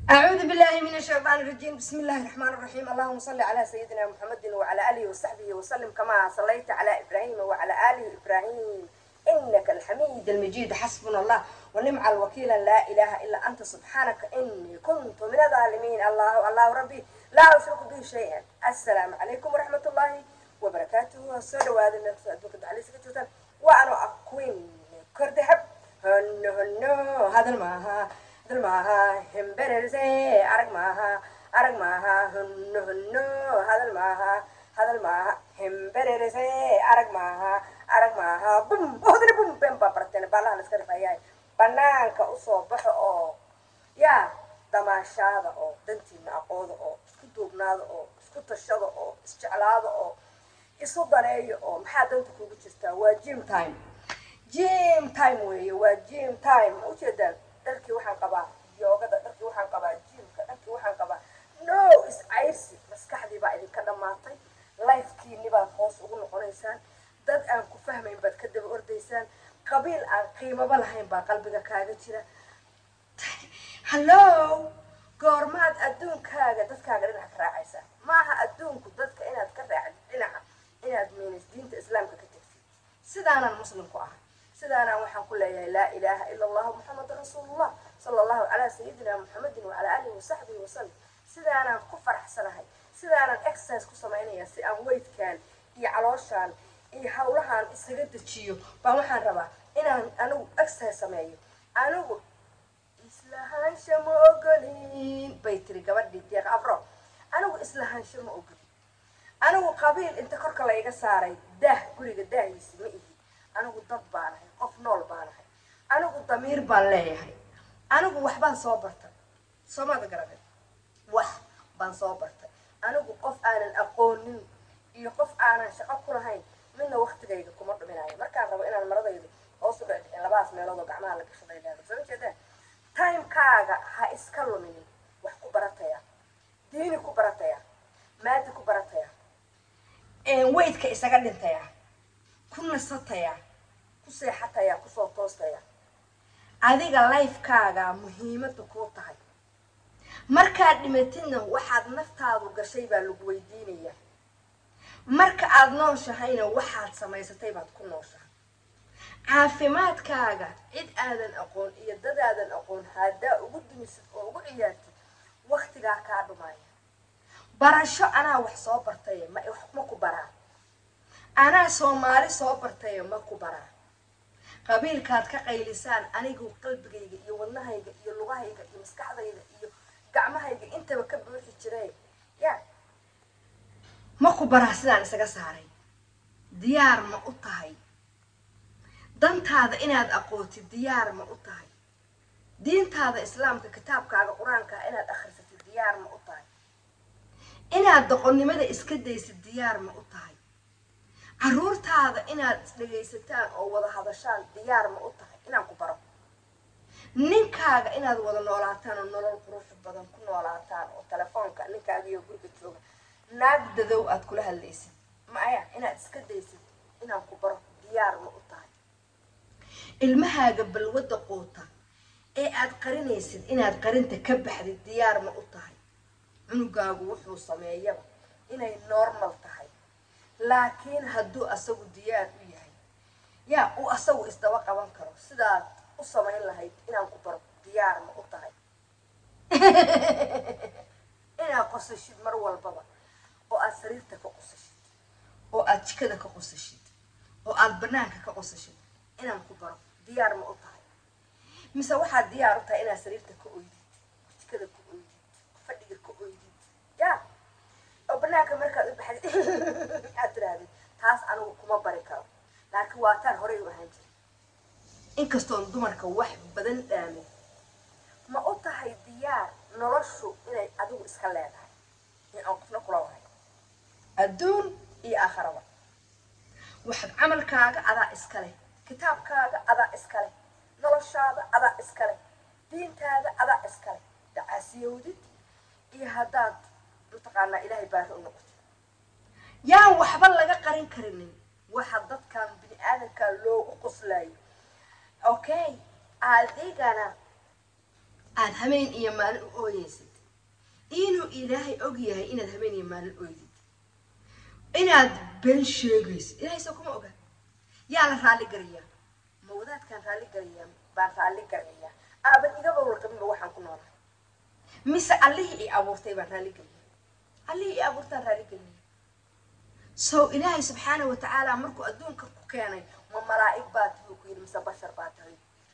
أعوذ بالله من الشيطان الرجيم بسم الله الرحمن الرحيم اللهم صل على سيدنا محمد وعلى آله وصحبه وسلم كما صليت على إبراهيم وعلى آله إبراهيم إنك الحميد المجيد حسبنا الله ونعم الوكيل لا إله إلا أنت سبحانك إني كنت من الظالمين الله الله ربي لا أشرك به شيئا السلام عليكم ورحمة الله وبركاته سر وهذا من أدوك عليه سكتوتا وأنا أكوين كردهب هنو هنو هذا الماها هذا الماها همبرزي أرق ماها أرق ماها هنو هنو هذا الماها هذا الماها همبرزي أرق ماها أرق ماها بوم هذا بوم بوم بابرتين بالله نسكر فياي banaanka usoo baxo oo yaa damaashaada oo dantiina aqooda oo isku duubnaada oo isku tashada oo isjeclaada oo isu daneeyo oo maxaa danta kugu jirtaa waa gym time gym time weeye waa gym time ma ujeedaan dharkii waxaan qabaa yoogada dharkii waxaan qabaa gymka dharkii waxaan qabaa no is-cayrsi maskaxdii baa idinka dhammaatay lifekiini baad hoos ugu noqonaysaan dad aan ku fahmayn baad ka daba ordaysaan qabiil aan qiimaba lahayn baa qalbiga kaaga jira hallo goormaad adduunkaaga dadkaaga dhinaca ka raacaysaa maaha adduunku dadka inaad ka raacdid dhinaca inaad meenis diinta islaamka ka tegsid sidaanaan muslim ku ahay sidaanaan waxaan ku leeyahay laa ilaaha ila allahu muxamadu rasuulullah sala allahu calaa sayidina muxamedin wacalaa aalihi wasaxbihi wasalam sidaanaan ku faraxsanahay sidaanaan exercise ku samaynaya si aan weydkaan iyo calooshaan iyo hawlahaan isaga dejiyo baa waxaan rabaa inaan anigu exercise sameeyo anigu islahaansha ma ogolin bay tiri gabadhii deeq afro anigu islahaansha ma ogolin anigu qabiil inta korka layga saaray daah guriga daahiisi ma ihi anigu dad baanahay qof nool baanahay anigu damiir baan leeyahay anigu waxbaan soo bartay soomada garanay wax baan soo bartay anigu qof aanan aqoonin iyo qof aanan shaqo ku lahayn midna waktigayga kuma dhuminayo markaan rabo inaan maradayda hoos u dhicdhicin labadaas meelood oo gacmaha la gashaday leedo soo jeedaan timekaaga ha iska luminin wax ku barataya diini ku barataya maadi ku barataya weydka isaga dhintaya ku nasataya ku seexataya kusoo toostaya adiga lifekaaga muhiimada kuu tahay markaad dhimatidna waxaad naftaadu gashay baa lagu weydiinaya marka aada nooshahayna waxaad samaysatay baad ku nooshahay caafimaadkaaga cid aadan aqoon iyo dadaadan aqoon haddaa ugu dumisid oo ugu ciyaartid waktigaa kaa dhumaya barasho anaa wax soo bartaye ma ma ku baraa anaa soomaali soo bartaye ma ku baraa qabiilkaad ka qaylisaan anigu qalbigayga iyo wadnahayga iyo lugahayga iyo maskaxdayda iyo gacmahayga intaba ka buuxi jiray ya ma ku baraa sidaan isaga saaray diyaar ma u tahay dantaada inaad aqootid diyaar ma u tahay diintaada islaamka kitaabkaaga qur-aankaa inaad akhrisatid diyaar ma u tahay inaad doqonnimada iska daysid diyaar ma u tahay caruurtaada inaad isdhegaysataan oo wada hadashaan diyaar ma u tahay inaan ku baro ninkaaga inaad wada noolaataan oo nolol qurux badan ku noolaataan oo telefoonka ninkaaga iyo guriga jooga naag dadow aad kula hadlaysid maya inaad iska daysid inaan ku baro diyaar ma u tahay ilmahaaga balwadda quuta ee aad qarinaysid inaad qarinta ka baxdid diyaar ma u tahay cunugaagu wuxuu sameeyaba inay normal tahay laakiin hadduu asagu diyaar u yahay yaa uu asagu isdaba qaban karo sidaad u samayn lahayd inaan ku baro diyaar ma u tahay inaad qosashid mar walbaba oo aad sariirta ka qosashid oo aad jikada ka qosashid oo aad banaanka ka qosashid inaan ku baro diyaar ma u tahay mise waxaad diyaar u tahay inaad sariirta ka oydid jikada ka oydid fadhiga ka oydid ya oo banaanka markaad u baxdid aad tirahdid taas anigu kuma bari karo laakiin waa taan horey u ahaan jiray inkastoon dumarka wax badan dhaamin ma u tahay diyaar noloshu inay adigu iska leedahay in aan qofna kula wahay adduun iyo aakharaba waxaad camalkaaga adaa iska leh kitaabkaaga adaa iska leh noloshaada adaa iska leh diintaada adaa iska leh dacaasiyowdid iyo haddaad mataqaanaa ilaahay baari u noqotid yaan waxba laga qarin karinin waxa dadkan bini aadanka loogu qoslayo okay adigana aad habeen iyo maalin u ooyeysid inuu ilaahay og yahay inaad habeen iyo maalin ooydid inaad been sheegaysid ilaahay soo kuma oga yaa la raalli garayaa ma wadaadkaan raalli garayaa baan raalli garayaa aaban igaba warqabinba waxaan ku noolahay mise allihii i abuurtay baan raalli geliyay allihii i abuurtaan raalli geliyay so ilaahay subxaana wa tacaala markuu adduunka ku keenay ma malaa'ig baa tahay ku yidhi mise bashar baa tahay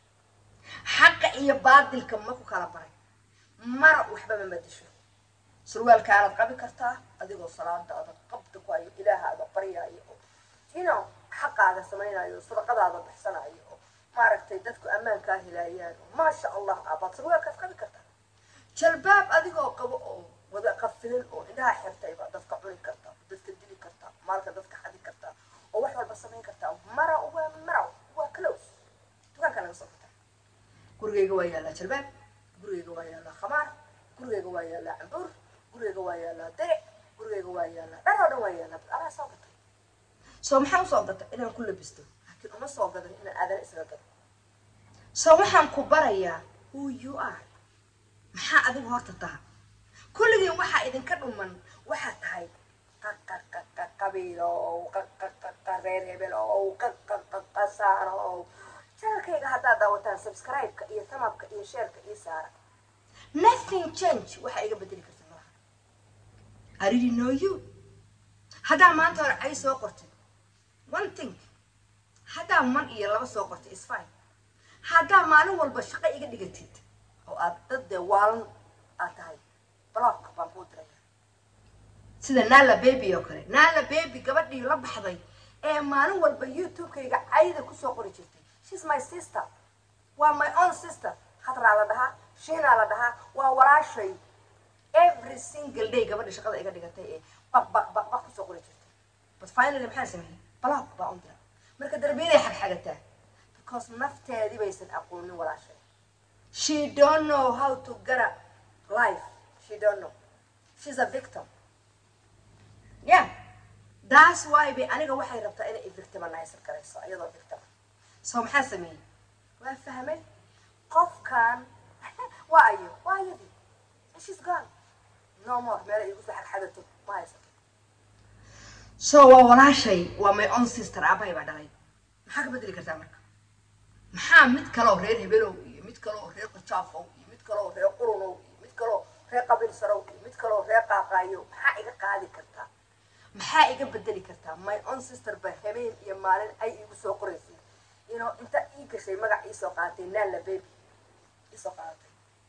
xaqa iyo baadilka ma ku kala baray mara waxba ma madisho surwaalkaanaad qabi kartaa adigoo salaadaada qabda ku hayo ilaahaada baryaayo oo ino xaqaada samaynayo sadaqadaada baxsanayo oo maaragtay dadku ammaankaa helaayaan oo maasha allah abaad surwaalkaas qabi kartaa jalbaab adigoo qabo oo wada qafilin oo indhaha xirtay baa dadka cuni kartaa dadka dili kartaa maalka dadka xadi kartaa oo wax walba samayn kartaa mara waa mara waa close dukaanka laga soo furtaa gurigayga waa yaallaa jalbaab gurigayga waa yaallaa khamaar gurigayga waa yaallaa cambuur gurigayga waa yaallaa deric gurigayga waa yaallaa dhan oo dhan waa yaallaa bas anaa soo gatay soo maxaa usoo gatay inaan ku labisto laakiin uma soo gadan inaan aadana isaga gado soo waxaan ku barayaa who you are maxaa adigu horta taha kulligiin waxaa idinka dhuman waxaa tahay qabiilow reer hebelow qasaanow janalkayga haddaad daawataan subscribe-ka iyo tamabka iyo sheerka iyo saara nothing change waxaa iga bedeli karta malaha I really know you haddaa maanta hore ay soo qortid one thing haddaa man iyo laba soo qortid is fine haddaa maalin walba shaqo iga dhigatid oo aad dad dee waalan aad tahay block baan kuu diraya sida nala baby oo kale nala baby gabadhii la baxday ee maalin walba youtube-kayga cayda kusoo qori jirtay shes my sister waa my own sister khadraa la dhahaa shiinaa la dhahaa waa walaashay every single day gabadha shaqada iga dhigatay ee baq baq baq baq kusoo qori jirtay but finally maxaan sameeyey block baa un dira marka darbiyaday xagxagataa because nafteedii baysan aqoonin walaashay she don't know how to get a life she don't know she's a victim yeah that's why bay aniga waxay rabtaa inay victiminizer garayso iyadoo victim so maxaa sameeyey waa fahmay qofkan waa ayo waa ayadii she's gone no more meela igu soo xagxagato ma haysato so waa walaashay waa my own sister aabahay baa dhalay maxaa ka bedeli kartaa marka maxaa mid kaloo reer hebelow iyo mid kaloo reer qajaafow iyo mid kaloo reer qurunow iyo mid kaloo reer qabiil sarow iyo mid kaloo reer qaaqaayo maxaa iga qaadi kartaa maxaa iga bedeli kartaa my own sister ba habeen iyo maalin ay igu soo qoraysay ino inta ii gashay magac iisoo qaadatay naala baby iisoo qaadatay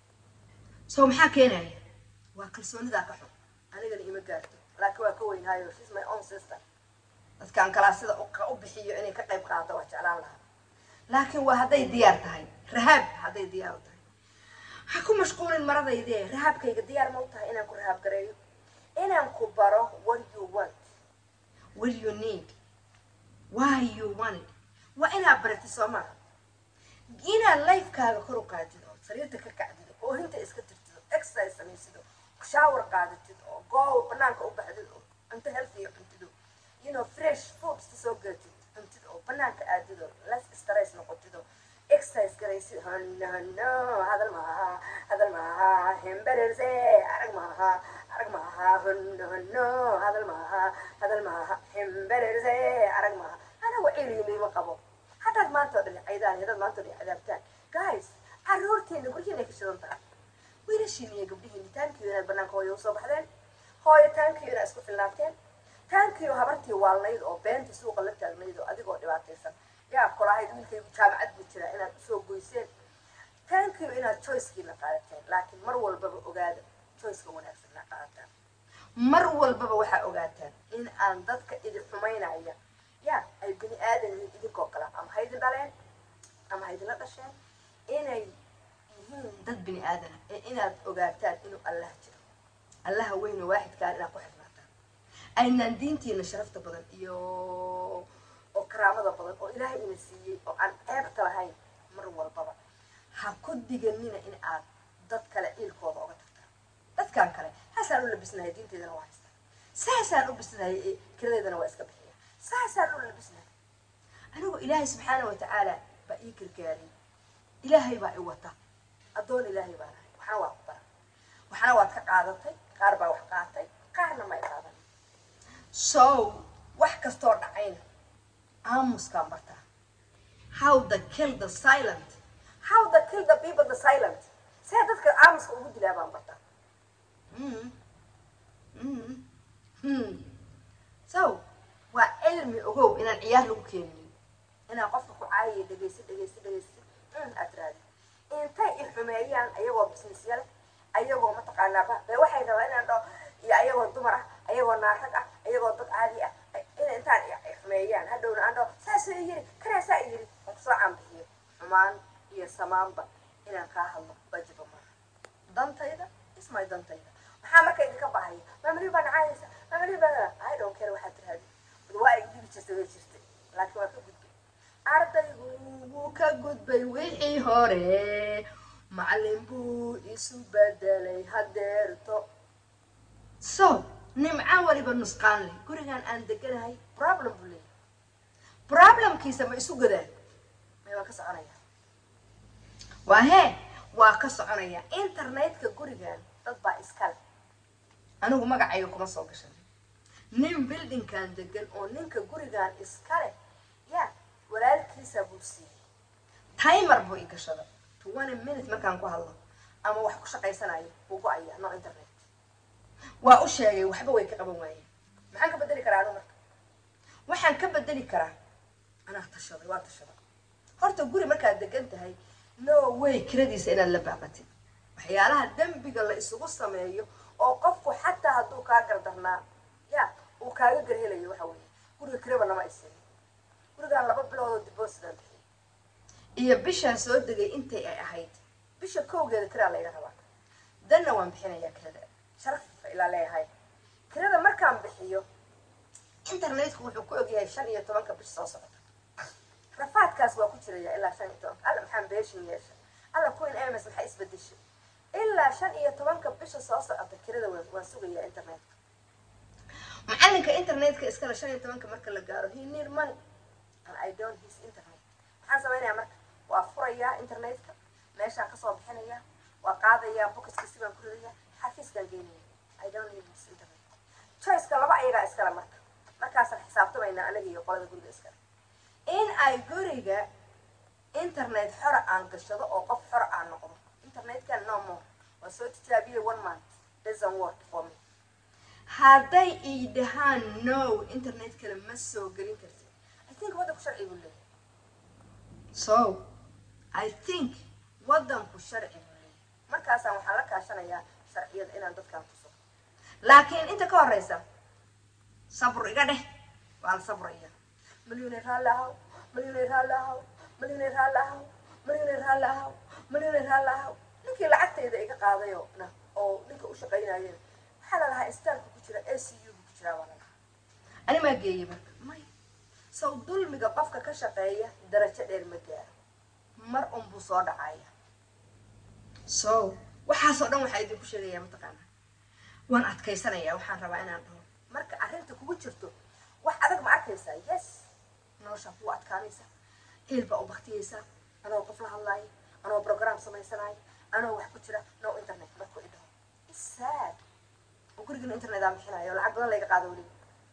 so maxaa keenaya waa kalsoonidaa ka xun anigana ima gaarto laakiin waa ka weynhaayo shes my own sister dadkaan kalaa sida u bixiyo inay ka qayb qaadato waa jeclaan lahaa laakiin waa hadday diyaar tahay rahaab hadday diyaar u tahay ha ku mashquulin maradaydee rahaabkayga diyaar ma u tahay inaan ku rahaab gareeyo inaan ku baro what you want what you need why you want it waa inaad baratid soo maaha inaad lifekaaga kor u qaadid oo sariirta ka kacdid oo hinta iska tirtid oo exercise samaysid oo shower qaadatid oo goow banaanka u baxdid oo cunto healthy cuntid oo you know fresh foods ka soo gatid cuntid oo banaanka aadid oo less stress noqotid oo exercise garaysid hanno hanno hadal maaha hadal maaha hembererse arag maaha arag maaha hanno hanno hadal maaha hadal maaha hembererse arag maaha anagu celiinima qabo haddaad maanta oo dhan caydaan haddaad maanta oo dhan cadaabtaan guys caruurteena guryaheena ka shidan tahay wiilashiina iyo gabdhihiina taankiyo inaad banaanka hooyo usoo baxdeen hooyo taankiyo inaad isku filnaateen taankiyo habartii waalnayd oo beenta suuqa la taagnayd oo adigoo dhibaataysan yaa kolahayd wiilkaygu jaamacad buu jiraa inaad usoo goyseen taankiyo inaad choicekiina qaadateen laakiin mar walbaba ogaada choiceka wanaagsan inaad qaadataan mar walbaba waxaa ogaataan in aan dadka idin xumaynaya ya ay bini aadan yihiin idinkoo kale ama haydin dhaleen ama haydinla dhasheen inay yihiin dad bini aadana ee inaad ogaataan inuu allah jiro allaha weyn oo waaxidkaan inaad ku xirnaataan aynaan diintiina sharafta badan iyo oo karaamada badan oo ilaahay ina siiyey oo aan ceebta lahayn mar walbaba ha ku diganina in aad dad kale ciilkooda oga tagtaan dadkan kale haasaan u labisnahay diinteedana waa haystaa saasaan u bisnahay kiradeedana waa iska bixiya saasaan u labisnahay anigoo ilaahay subxaana wa tacaala baa ii gargaariyay ilaahay baa i wata addoon ilaahay baan ahay qaadatay qaar baa wax qaatay qaarna may qaadan so wax kastoo dhacayna aamuskaan bartaa how the kill the silent how the kill the people the silent see dadka aamuska ugu dilaa baan bartaa Mm. Mm. Hmm. so waa cilmi ogow inaan ciyaar lagu keenin inaan qofka ku caayiyo dhegaysto dhegaysto dhegaysto mm, aad raadi intay i xumeeyaan ayagoo businesya leh ayagoo mataqaanaa ba be waxay rabaa inaan dhaho iyo ayagoo dumar ah ayagoo naarag ah ayagoo dad caadi ah in intaan i i xumeeyaan hadhowna aan dhaho saasoo i yiri kanaasaa i yiri aan kusoo caanbixiyo xumaan iyo samaanba inaan kaa hadlo wajiba maaha dantayda ismay dantayda maxaa marka idinka bahaya maamalihi baa nacaayaysa maamalihi baa i don't care waxaad tiraahdi waa ay dhibi jirtay way jirtay laakiin waa ka gudbay ardaygu wuu ka gudbay wixii hore macallin buu isu bedelay hadeerto so nimca waliba nusqaan leh gurigan aan deganahay problem buu leeyahay problemkiisa ma isu godaan may waa ka soconaya waa hee waa ka soconaya internetka gurigan dad baa iskale anigu magacayga kuma soo gashan nin buildingkan degan oo ninka gurigan iskale ya walaalkiisa buu siiyey timer buu i gashada twenty minute markaan ku hadlo ama wax ku shaqaysanayo wuu go-aya no internet waa u sheegay waxba way ka qaban waayeen maxaan ka bedeli karaa anu marka waxaan ka bedeli karaa anaa tashaday waa tashaday horta guri markaad degan tahay no way kiradiisa inaad la baaqatid waxyaalaha dembiga la isugu sameeyo oo qofku xataa hadduu kaa gardarnaa ya uu kaaga garhelayo waxa weeye guriga kiraba nama aysin gurigaan laba biloodoo dibosidan bixiyay iyo bishaan soo degay intay ay ahayd bisha kowgeeda kiraa layga rabaa danna waan bixinayaa kirada sharaf ilaa leeyahay kirada markaan bixiyo internetku wuxuu ku ogyahay shan iyo tobanka bisha soo socota rafaadkaas waa ku jiraya ilaa shan iyo tobanka alla maxaan beeshin yeesha alla queen ms maxaa isbedeshay ilaa shan iyo tobanka bisha soo socota kirada waan waan sugayaa internetka macalinka internetka iskale shan iyo tobanka marka la gaaro he need money and i don't his internet maxaan samaynayaa marka waa furayaa internetka meeshaan kasoo bixinaya waa qaadayaa bokiskiisi baan ku ridaya xafiiskaan geynaya i don't need his internet choiceka laba ayagaa iskale marka markaasaan xisaabtamaynaa anaga iyo qolada guriga iskale in ay guriga internet xora aan gashado oo qof xora aan noqdo internetkan no more waa soo tijaabiyey one month doesn't work for me hadday ii dhahaan no internet kale ma soo gelin kartid i think waddanku sharci buu leeyahay so i think waddanku sharci buu leeyahay markaasaan waxaan la kaashanayaa sharciyada inaan dadkan tuso laakiin inta ka horeysa sabr iga dheh waa la sabraya malyuunay raalli ahaw malyuunay raalli ahaw malyuunay raalli ahaw malyuunay raalli ahaw malyuunay raalli ahaw ninkii lacagtayda iga qaadayo na oo ninka u shaqaynayeen waxaa la lahaa istaalka ku jira a c u bu ku jiraa baa la lahaa ani maa geeyey marka may saw dulmiga qofka ka shaqeeya darajo dheer ma gaaro mar un buu soo dhacaya so waxaasoo dhan waxaa idinku sheegayaa mataqaana waan adkaysanayaa waxaan rabaa inaan dhaho marka arrinta kugu jirto wax adag ma arkaysaa yes noloshaa kugu adkaanaysa heel baa u baktiyeysaa anoo qof la hadlaayo anoo program samaysanayo anoo wax ku jira no internet marku i dhaho isaad oo gurigana internet aan bixinayo lacag badan layga qaado weliba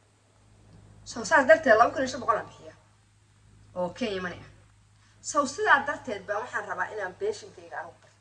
so saas darteed laba kun iyo shan boqol aan bixiya oo kenya money ah so sidaa darteed baa waxaan rabaa inaan beeshinkayga anigu barto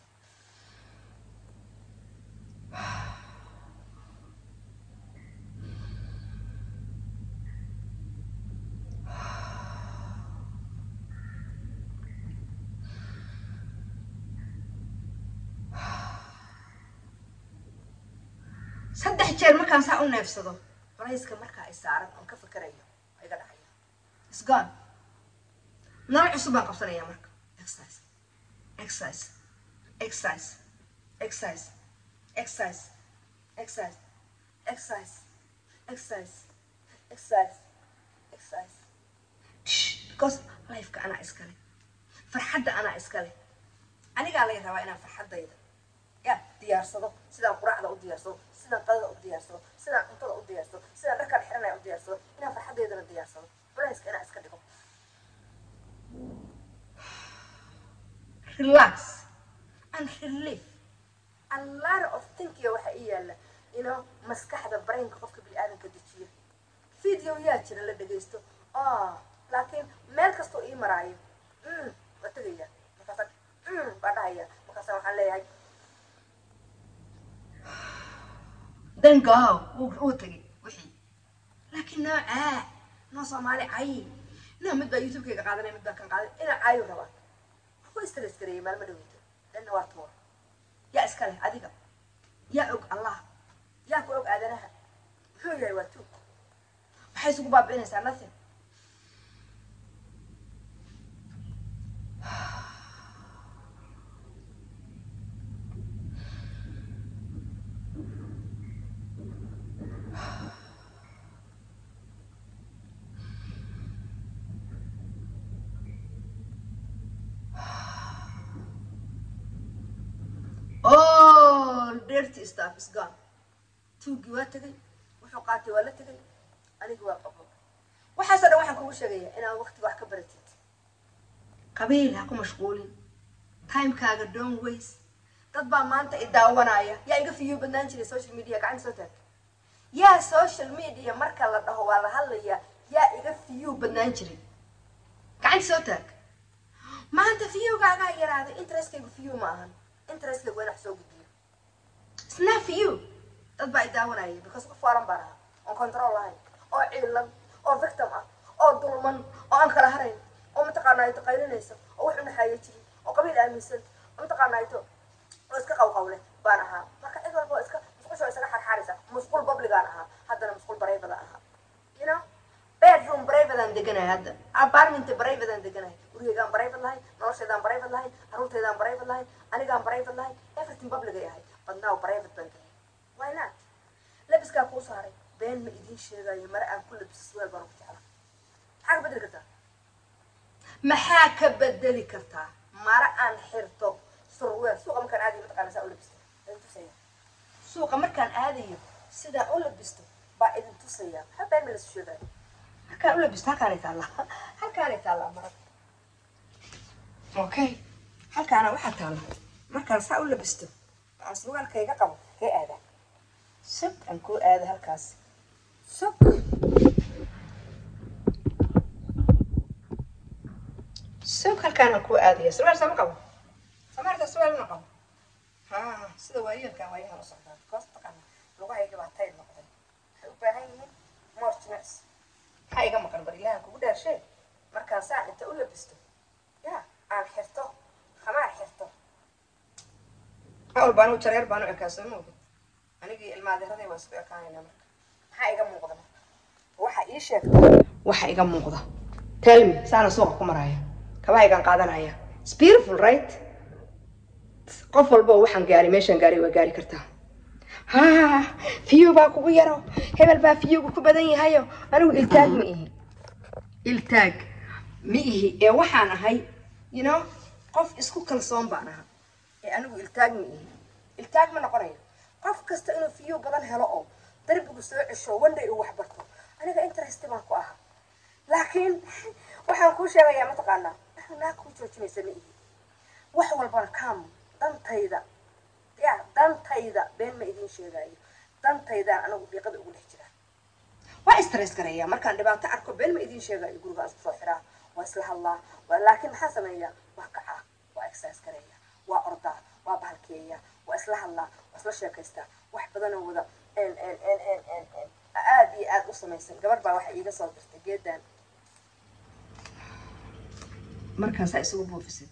saddex jeer markaan saa u neefsado culayska markaa ay saaran oon ka fikerayo waa iga dhacaya isgon nolol cusub baan qabsanaya marka exercise exercise exercise exercise exercise exercise exercise exercise exercise exercise because lifeka anaa iskale farxadda anaa iskale anigaa laga rabaa inaan farxaddayda ya diyaarsado sidaan quraacda u diyaarsado sidaan qadada u diyaarsado sidaan cuntada u diyaarsado sidaan dharkaan xiranaya u diyaarsado inaan farxaddeydana diyaarsado culayska inaan iska dhigo relax and relief a lot of thinkiga waxa ii yaalla you know maskaxda brainka qofka bini-aadanka dejiya video yaa jira la dhegaysto ah laakiin meel kastoo ii maraayo mm waa tegaya markaasa mm baa dhahaya markaasa waxaan leeyahay then go wuu wuu tegay wixii laakiin noocaa noo soomaali cay no mid baa youtube-kayga qaadanaya mid baa kan qaadanaya inaa caayu rabaa ku stress gareeyay maalmo dhaweyta dhanna waa tuur yaa iskale adiga yaa og allah yaa ku og aadanaha muxuu yahay waa tuug maxay isugu baabi'inaysaa nothing all dirty stuff is gone tuuggii waa tegay wuxuu qaatay waa la tegay anigi waa qabo waxaasoo dhan waxaan kugu sheegaya inaad waqtiga wax ka baratid qabiil ha ku mashquulin timekaaga don't waste dad baa maanta i daawanaya yaa iga fiyo badnaan jiray social media gacanta soo taag yaa social media marka la dhaho waa la hadlayaa yaa iga fiyo badnaan jiray gacanta soo taag maanta fiyogaagaa yaraaday interestkaygu fiyo ma ahan interestkaygu waa in wax soo gudbiyo It's not for you dad baa i daawanaya because qof waalan baan ahaa oon control lahayn oo ciilan oo victim ah oo dulman oo aan kala harayn oo mataqaanaa ito qaylinaysa oo wax unaxaaya jirin oo qabiil aaminsan oo mataqaanaa ito oo iska qawqawle baan ahaa marka cid walba oo iska musqusha isaga xarxaraysa musqul babligaan ahaa haddana musqul bareybada ahaa you know bedroom bareybadaan deganahay hadda apartment bareybadaan deganahay gurigaygaan bareybad lahayn noloshaydaan bareybad lahayn caruurtaydaan bareybad lahayn anigaan bareybad lahayn everything publicay ahay but now bareybad baan gelay why not labiskaa kuu saaray been ma idiin sheegayo mare aan ku labiso suwaal baan ku jeclaa maxaa ka bedeli kartaa maxaa ka bedeli kartaa mare aan xirto surweel suuqa markaan aadayo mataqaana saa u labisto idin tusaya suuqa markaan aadayo sidaan u labisto baa idin tusaya maxaa been ma lasu sheegayo halkaan u labisto halkaanay taallaa halkaanay taallaa marada okay halkaana waxaa taalla markaan saa u labisto aan surwaalkayga qabo kee aadaa sug aan kuu aado halkaas sug sug halkaan aan kuu aadaya surwaal sama qabo samaarta surwaal ma qabo ha sida waayeelkaan waayahan u socdaa because taqaana lugahayga baa tayd noqday waxay u baahan yihiin more jimicsi maxaa iga maqan bar ilahan kugu dhaarshe markaan saa inta u labisto ya aan xirto khamaar xirto awal baanu jareer baanu ekaa soo moogid anigii ilmaadiraday waa isku ekaanayna marka maxaa iga muuqda marka waxa ii sheegta waxa iga muuqda tell me saana suuqa ku maraya kabahaygaan qaadanaya it's beautiful right qof walba oo waxaan gaari meeshaan gaari waa gaari kartaa ha fiyo baa kugu yaro hebel baa fiyugu ku badan yahayo anigu iltaag ma ihi iltaag ma ihi ee waxaan ahay you know qof isku kalsoon baan ahaa ee anigu iltaag ma ihi iltaag ma noqonayo qof kasta inuu fiyo badan helo oo darbigu soo cesho wandhay uu wax barto aniga interest baan ku ahaa laakiin waxaan kuu sheegayaa mataqaanaa naa kuu joojinaysa ma ihi wax walbana kam dantayda ya dantayda been ma idiin sheegaayo dantaydaan anigu dhiiqada ugu dhex jiraa waa stress gareeyaa markaan dhibaato arko been ma idiin sheegaayo gurigaan isku soo xiraa waa isla hadlaa waa laakiin maxaa sameeyaa waa kacaa waa exercise gareeyaa waa ordaa waa bahalkeeyaa waa isla hadlaa waa isla sheekaystaa wax badanoo wada aad iyo aad u samaysan gabar baa waxa iiga soo dirtay geedan markaasaa isugu buufisid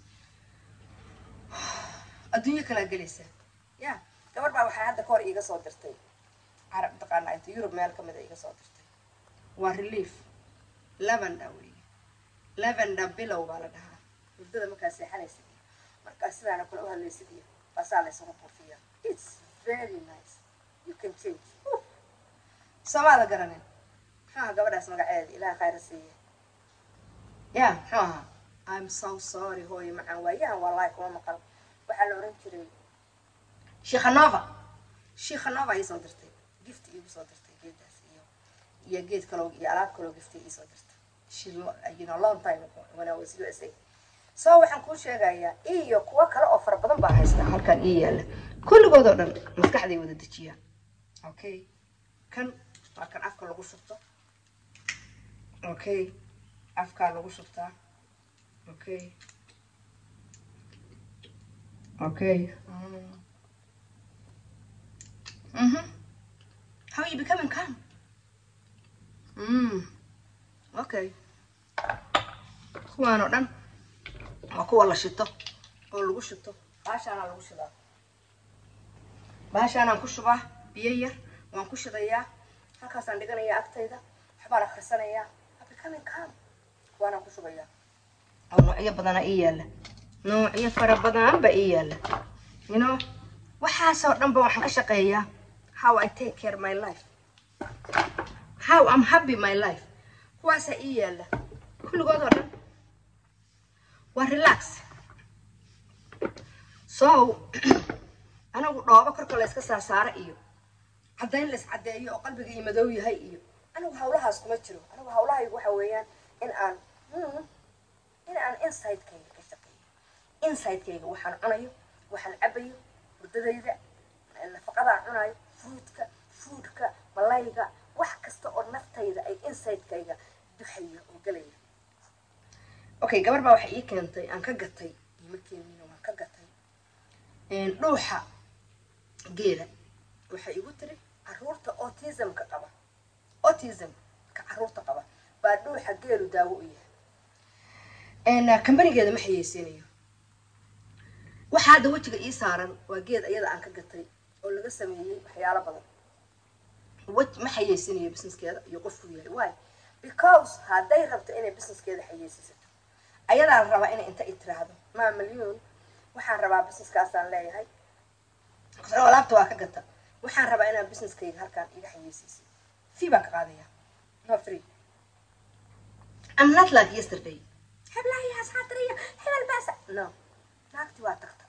adduunyo kalaa gelaysa ya gabar baa waxaa hadda kahor iiga soo dirtay carab mataqaana inta yurub meel kamid a iiga soo dirtay waa relief lavenda wey lavenda bilow baa la dhahaa hurdada markaa seexanaysid iyo markaa sidaana kula u hadlaysid iyo baasaa la isugu buufiya it's very nice you can change soomaada garanin muxuu ahaa gabadhaas magaceeda ilaha khayra siiya ya muxuu ahaa i'm so sorry hooyo macaan waayahan wallahi kuma maqal waxaa la oran jiray shikhanova shikhanova ii soo dirtay gift iigu soo dirtay geedaas iyo iyo geed kaloo iyo alaab kaloo gift ii soo dirtay she you know long time ago when I was USA so waxaan kuu sheegayaa iyo kuwo kale oo fara badan baa haysta halkan ii yaala kulligood oo dhan maskaxday wada dejiyaan okay kan waa kan afka lagu shubto okay afkaa lagu shubtaa okay okay mm. mm-hmm. how are you becoming calm mm. okay kuwaan oo dhan waa kuwa la shito oo lagu shito baashaanaa lagu shidaa baashaanaan ku shubaa biyo yar waan ku shidayaa halkaasaan dhiganayaa agtayda waxbaan akhrisanayaa becoming calm kuwaanaan ku shubayaa oo noocyo badanaa ii yaalla noocyo fara badan ba ii yaalla you know waxaasoo dhan ba waxaan ka shaqeeyaa how I take care my life how I'm happy my life kuwaasaa ii yaalla kulligood oo dhan waa relax so anigu dhoobo korka la yska saasaara iyo caddayn la iscaddeeyo oo qalbiga ii madow yahay iyo anigu hawlahaas kuma jiro anigu hawlahaygu waxa weeyaan in aan in aan insidekayga ka shaqeeyo insidekayga waxaan cunayo waxaan cabayo hurdadayda nafaqadaan cunayo fruitka foodka malayga wax kasta oo naftayda ay insidekayga duxayo oo gelaya okay gabar baa waxay ii keentay aan ka gatay ima keenina waan ka gatay dhuuxa geela waxay igu tiri caruurta autismka qaba autism ka caruurta qaba baa dhuuxa geelu daawo u yahay kambanigeeda ma xayeysiinayo waxaa hadda wejiga ii saaran waa geed ayada aan ka gatay oo laga sameeyey waxyaalo badan ma xayeysiinayo businesskeeda iyo qofku yahay why because hadday rabto inay businesskeeda xayeysiisato ayadaa la rabaa inay inta i tiraahdo maa milyuun waxaan rabaa businesskaasaan leeyahay alaabta waa ka gata waxaan rabaa inaan businesskayga halkaan iga xayeysiisay fee baan ka qaadaya no free I'm not like yesterday heblahayaas haatariya hebel baasa no naagti waa tagta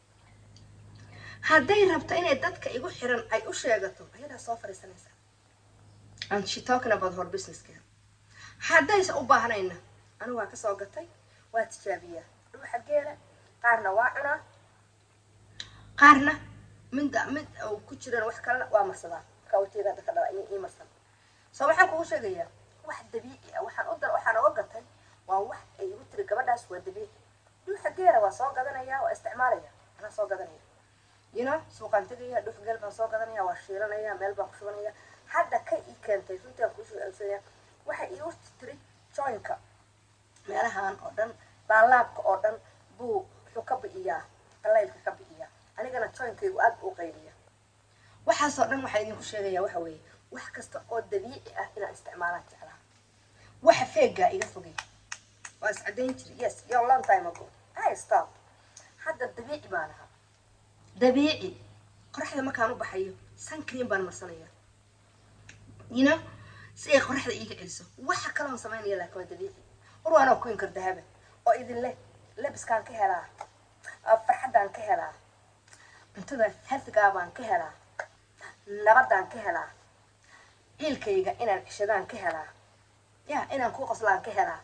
hadday rabto inay dadka igu xiran ay u sheegato ayadaa soo fadhiisanaysa and she talking about her businesskeeda haddaysa u baahnayna anigu waa kasoo gatay waa tijaabiyaa dhuuxa geela qaarna waa cunaa qaarna mid mid uu ku jiran wax kalena waa marsadaa markaa wajeeda hadda ka dhala ii marsan soo waxaan kugu sheegayaa wax dabiici ah waxaan u dar waxaan oga gatay waa wax ay igu tiri gabadhaas waa dabiici dhuuxa geela waa soo gadanaya waa isticmaalaya anaa soo gadanaya you know suuqaan tegaya dhuux geel baan soo gadanaya waa shiilanaya meel baan ku shubanaya hadda ka ii keentay runtii aan kuusheegaya waxay iigu tiri joinka meelahan oo dhan laalaabka oo dhan buu wuxuu ka bi'iyaa qalaylka ka bi'iyaa anigana joinkaygu aad buu u qayliya waxaasoo dhan waxaa idinku sheegaya waxa weeye wax kasta oo dabiici ah inaan isticmaalaan jeclaa waxa feegaa iga fogay waa iscadayn jiri yes yo long time ago i stop hadda dabiici baan ahaa dabiici qoraxda markaan u baxayo suncream baan marsanaya you know si ay qoraxda iiga celiso waxa kaloon samaynaya laakiin waa dabiici war waanoo ku inkar dahaba oo idin leh labiskaan ka helaa farxaddaan ka helaa cuntada healthgaa baan ka helaa nabadaan ka helaa ciilkayga inaan cishadaan ka helaa ya inaan kuu qoslaan ka helaa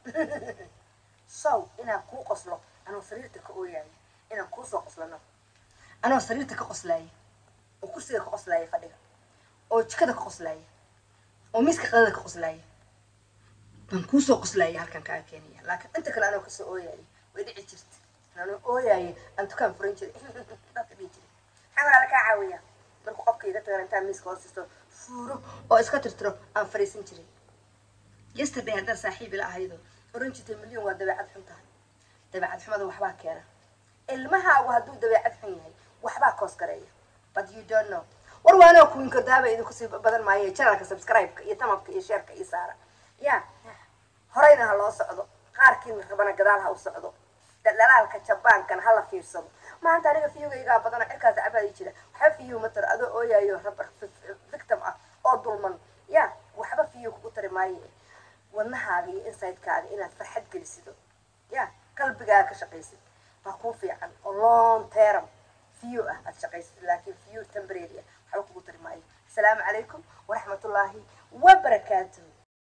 sow inaan kuu qoslo anoo sariirta ka ooyaaya inaan kuu soo qoslano anoo sariirta ka qoslaaya oo kursiga ka qoslaaya fadhiga oo jikada ka qoslaaya oo miiska qadada ka qoslaaya baan kuusoo qoslaaya halkan kaa keenaya laakiin inta kale anoo kasoo ooyaaya way dhici jirta anoo ooyaaya aan dukaan furan jiray dadka dhihi jiray maxaa walaala kaa caawiya markuu qofka iga tagan intaan miiska hoostisto fuuro oo iska tirtiro aan fariisan jiray yesterday haddaan saaxiib ila ahaydo oran jirtay milyan waa dabeecad xun tahay dabeecad xumada waxbaa keena ilmahaagu hadduu dabeecad xun yahay waxbaa koos gareeya but you don't know war waanoo kuwinka daaba idinku sii badan maayo janalka subscribe-ka iyo tamabka iyo sheerka iyo saara ya horeyna ha loo socdo qaarkiina rabana gadaal ha u socdo dhalaalka jabaankana hala fiirsado maanta aniga fiyogaygaa badana cirkaas cabaadi jira waxba fiyo matar adoo ooyayo rabar victim ah oo dulman ya waxba fiyo kugu tari maayo wadnahaaga iyo insidekaaga inaad farxad gelisido ya qalbigaaga ka shaqaysid waa kuu fiican oo long term fiyo ah aad shaqaysid laakiin fiyo temporary ah waxba kugu tari maayo asalaamu calaykum waraxmatullaahi wabarakaatuh